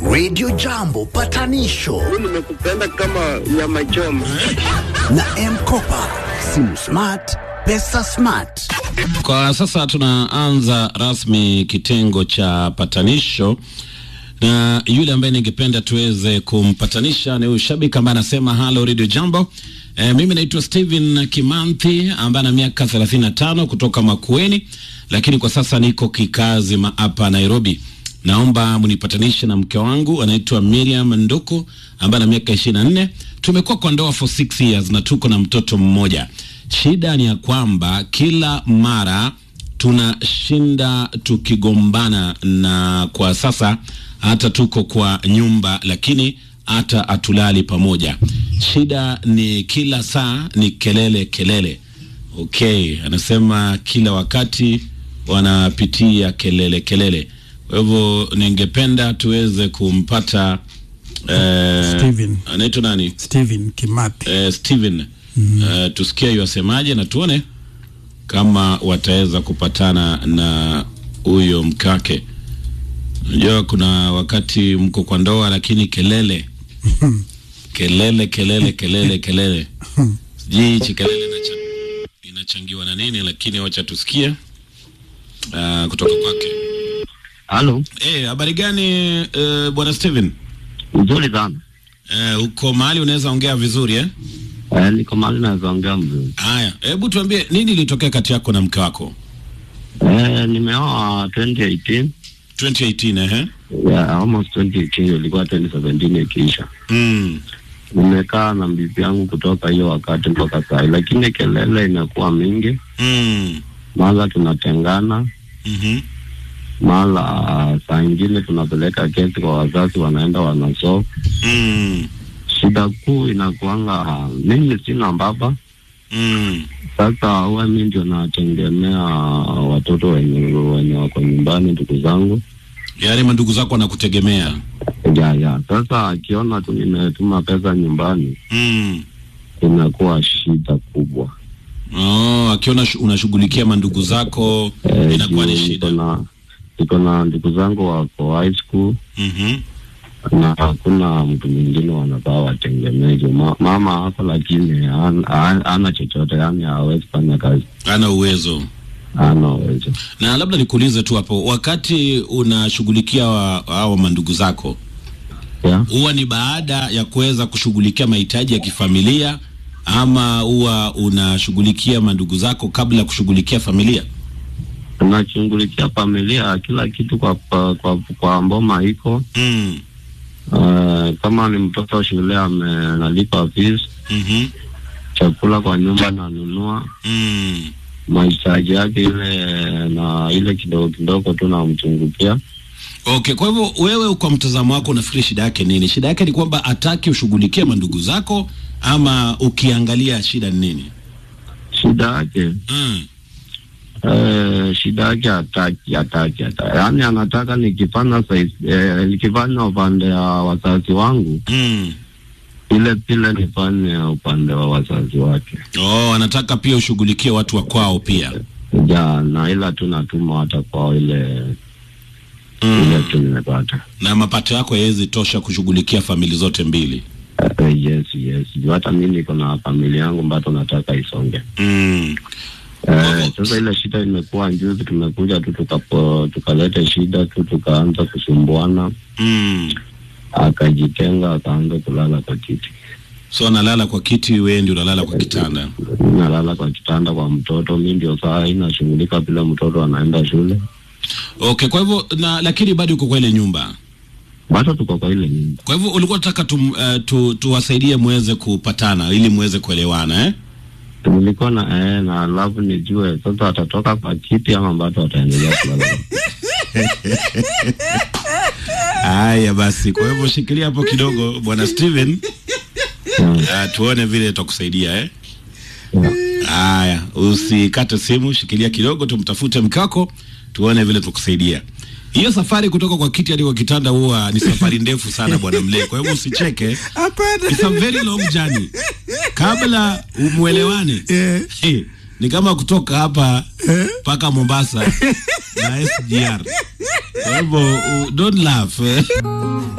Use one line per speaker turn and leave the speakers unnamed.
Radio Jambo patanisho
nimekupenda kama nyama choma.
na Mkopa, simu smart, pesa smart.
Kwa sasa tunaanza rasmi kitengo cha patanisho na yule ambaye ningependa tuweze kumpatanisha ni huyu shabiki ambaye anasema halo Radio Jambo. E, mimi naitwa Steven Kimanthi ambaye ana miaka 35 kutoka Makueni, lakini kwa sasa niko kikazi ma- hapa Nairobi. Naomba mnipatanishe na mke wangu anaitwa Miriam Nduku ambaye ana miaka 24. Tumekuwa kwa ndoa for 6 years na tuko na mtoto mmoja. Shida ni ya kwamba kila mara tunashinda tukigombana, na kwa sasa hata tuko kwa nyumba, lakini hata hatulali pamoja. Shida ni kila saa ni kelele kelele. Okay, anasema kila wakati wanapitia kelele kelele. Kwa hivyo ningependa tuweze kumpata eh,
Steven.
anaitwa nani?
Steven Kimathi.
eh, Steven eh, tusikie yuasemaje na tuone kama wataweza kupatana na huyo mkake. Unajua kuna wakati mko kwa ndoa lakini kelele kelele kelele kelele kelele, sijui hichi kelele inacha, inachangiwa na nini, lakini wacha tusikie uh, kutoka kwake.
Halo,
Eh, habari gani uh, bwana Steven?
nzuri sana.
Eh, uko mahali unaweza ongea vizuri eh?
Eh, niko mahali naweza ongea mzuri.
Haya, hebu tuambie nini ilitokea kati yako na mke wako
Eh, nimeoa 2018.
2018 ehe?
Yeah, almost 2018 ilikuwa 2017 ikiisha.
Mm.
Nimekaa na bibi yangu kutoka hiyo wakati mpaka saa hii, lakini kelele imekuwa mingi,
Mm.
mara tunatengana,
Mhm.
mara saa ingine tunapeleka kesi kwa wazazi, wanaenda wanasolve.
Mm.
Shida kuu inakuanga mimi sina baba,
Mm.
sasa huwa mi ndio nategemea watoto wenye wenye wako nyumbani, ndugu zangu
Yaani mandugu zako wanakutegemea.
ya ya. Sasa akiona tu nimetuma pesa nyumbani,
Mm.
inakuwa shida kubwa.
Oh, akiona shu- unashughulikia mandugu zako
Eh,
inakuwa ni
juu
shida.
niko na niko na ndugu zangu wako high school
Mhm.
na hakuna mtu mwingine wanafaa wategemee. juu Ma, mama hako lakini hana- hana hana chochote, yani hawezi fanya kazi,
Ana uwezo.
hana uwezo.
Na labda nikuulize tu hapo, wakati unashughulikia wa- hao mandugu zako,
Yeah.
huwa ni baada ya kuweza kushughulikia mahitaji ya kifamilia ama huwa unashughulikia mandugu zako kabla ya kushughulikia familia?
tunashughulikia familia, kila kitu kwa kwa, kwa, kwa mboma iko
Mm.
uh, kama ni mtoto shule amenalipa fees,
Mhm.
chakula kwa nyumba nanunua,
Mm.
mahitaji yake ile na ile kidogo kidogo tu namchungukia.
Okay, kwa hivyo wewe kwa mtazamo wako unafikiri shida yake nini? Shida yake ni kwamba ataki ushughulikie mandugu zako ama ukiangalia shida ni nini?
Shida yake
Mm.
eh, shida yake hataki hataki hataki, yaani anataka nikifanya size, eh, nikifanya upande wa wazazi wangu
Mm.
ile pile nifanye upande wa wazazi wake
Oh, anataka pia ushughulikie watu wa kwao pia.
ja, na ila tu natuma hata kwao ile ile
Mm.
tu nimepata.
Na mapato yako haiwezi tosha kushughulikia famili zote mbili.
Uh, yes yes, juu hata mimi niko na familia yangu ambayo nataka isonge.
Mm.
Eh, sasa ile shida imekuwa juzi, tumekuja tu tukapo tukaleta shida tu tukaanza kusumbuana,
Mm.
akajitenga akaanza kulala kwa kiti,
So analala kwa kiti, wewe ndio unalala kwa kitanda.
nalala kwa kitanda kwa mtoto. Mi ndio saa hii nashughulika vile mtoto anaenda shule,
Okay, kwa hivyo na lakini bado uko kwa ile nyumba.
bado tuko kwa ile nyumba.
Kwa hivyo ulikuwa unataka tu, uh, tu, tuwasaidie muweze kupatana ili muweze kuelewana eh?
Nilikuwa na eh, na alafu nijue sasa atatoka kwa kiti ama bado ataendelea kulala.
Haya basi, kwa hivyo shikilia hapo kidogo bwana Steven.
Mm.
Uh, tuone vile tutakusaidia eh?
Yeah.
Haya, usikate simu, shikilia kidogo, tumtafute mkako tuone vile tukusaidia. Hiyo safari kutoka kwa kiti hadi kwa kitanda huwa ni safari ndefu sana bwana Mlee, kwa hivyo usicheke.
Hapana.
It's a very long journey. Kabla umwelewane
Eh.
hey, ni kama kutoka hapa mpaka Mombasa na SGR. Kwa hivyo uh, don't laugh eh.